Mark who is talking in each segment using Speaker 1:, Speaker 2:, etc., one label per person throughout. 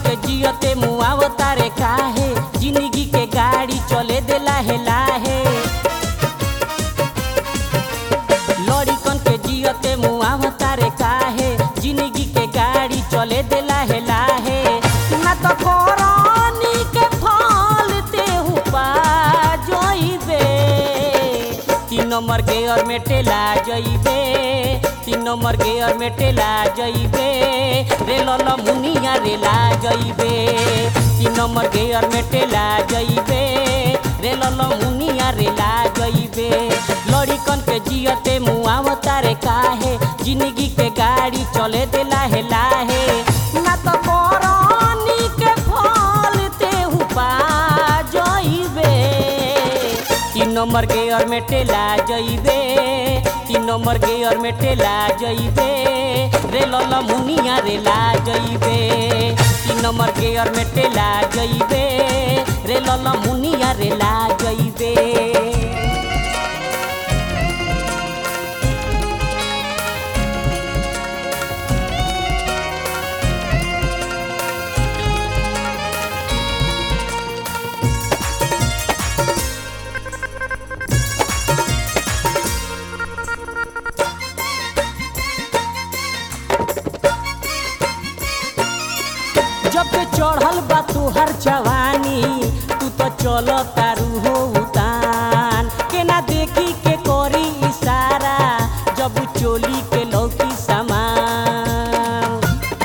Speaker 1: के जियते मुआवता रे काहे जिंदगी के गाड़ी चले दे लाहे लाहे लड़िकन के जियते मुआवता रे काहे जिंदगी के गाड़ी चले दे लाहे लाहे ना तो करनी के फल तेहू पा जइबे तीन नंबर गेयर में टेला जइबे तीन नंबर गेयर में टेला जइबे रेल मुनिया रेला जइबे तीन नंबर गेयर में टेला जइबे रेल मुनिया रेला जइबे लड़िकन के जियते मुआवता रे काहे जिंदगी के गाड़ी चले दे लाहे लाहे ना तो करनी के फल तेहू पा जइबे तीन नंबर गेयर में टेला जइबे तीन नंबर गेयर में टेला जइबे रेल मुनिया रेला जइबे तीन नंबर गेयर में टेला जइबे रेल मुनिया रेला जइबे जब पे चढ़ल बा तुहर जवानी तू तो चल तारू हो उतान के ना देखी के करी इशारा जब चोली के लौकी सामान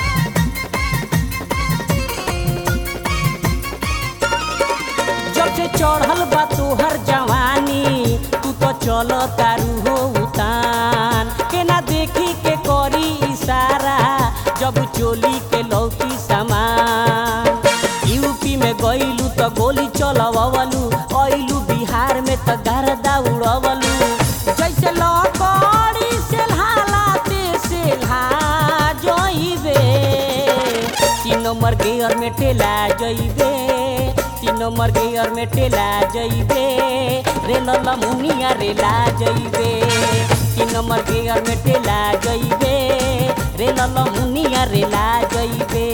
Speaker 1: जब से चढ़ल बा तोहर जवानी तू तो चल तारू हो उतान के ना देखी के करी इशारा जब चोली के लौकी सामान यूपी में गईलू तो गोली चलवलू अइलू बिहार में तो गर्दा उड़वलू जैसे लकड़ी से हालाते से जइबे तीन नंबर गेयर में टेला जइबे तीन नंबर गेयर में टेला जइबे रेल मुनिया रेला जइबे तीन नंबर गेयर में टेला जइबे रेल मुनिया रेला जइबे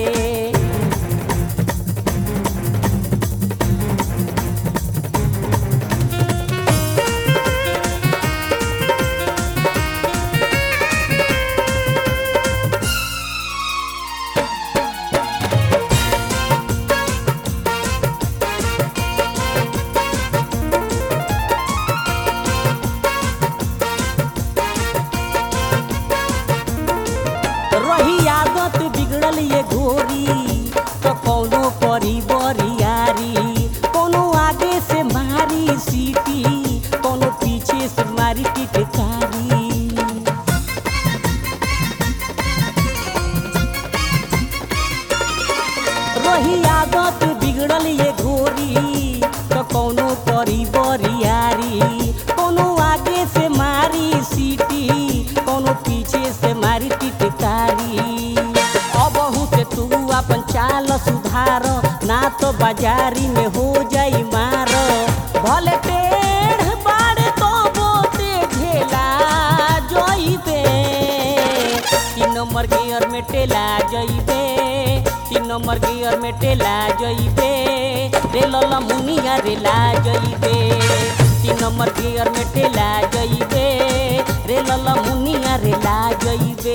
Speaker 1: रही आदत बिगड़ल ये घोरी तो कौनो करी बरियारी कोनो आगे से मारी सीटी कोनो पीछे से मारी टिटकारी रही आदत बिगड़ल ये घोरी तो कौनो करी बरियारी कोनो आगे से मारी सीटी कोनो पीछे से मारी टिटकारी अबहू से तू अपन चाल सुधार ना तो बाजारी में हो जाई मार भले टेढ़ बाड़े तो बोते झेला जइबे तीन नंबर गियर में टेला जइबे तीन नंबर गियर में टेला जइबे रेल मुनिया रेला जइबे तीन नंबर गियर में टेला जइबे रेल मुनिया रेला जइबे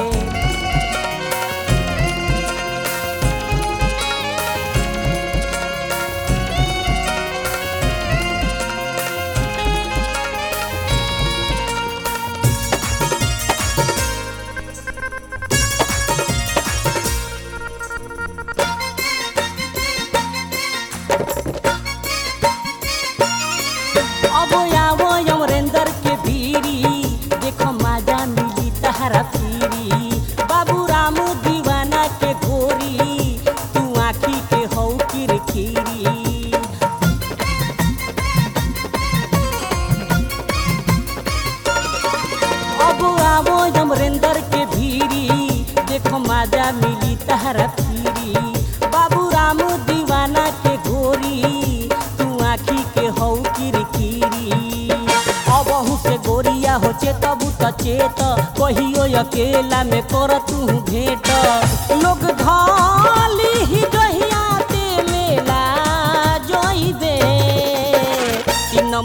Speaker 1: अब आवो अमरेंद्र के भीरी देखो माजा मिली तहरा पीरी बाबू राम दीवाना के गोरी तू आखी के हौ किरकिरी अब आवो अमरेंद्र के भीरी देखो माजा मिली तहरा पीरी बाबू राम दीवाना के गोरी तू आखी के हौ किरकिरी अबहू से गोरिया हो चेतबू त चेत कहियो अकेला में कर तू भेंट लोग धाली ही जो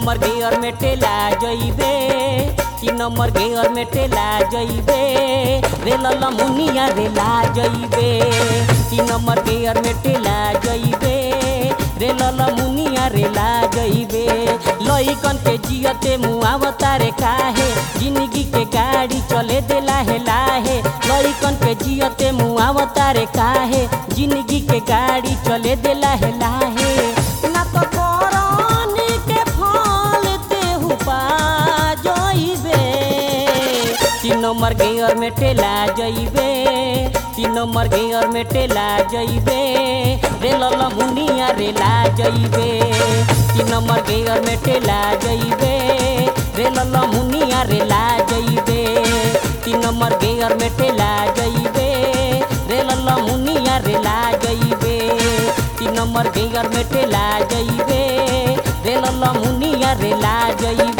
Speaker 1: नंबर गेयर में टेला जइबे तीन नंबर गेयर में टेला जइबे रेल मुनिया रेला जइबे तीन नंबर गेयर में टेला जइबे रेल मुनिया रेला जइबे लइकन के जियते मुआवता रे काहे जिंदगी के गाड़ी चले देला हे लाहे लइकन के जियते मुआवता रे काहे जिंदगी के गाड़ी चले देला हे लाहे ना तो करनी के फल तेहू पा जइबे तीन नंबर गेयर में टेला जइबे तीन नंबर गेयर में टेला जइबे रेल मुनिया रेला जइबे तीन नंबर गेयर में टेला जइबे रेल मुनिया रेला जइबे तीन नंबर गेयर में टेला जइबे रेल मुनिया रेला जइबे तीन नंबर गेयर में टेला जइबे रेल मुनिया रेला जइबे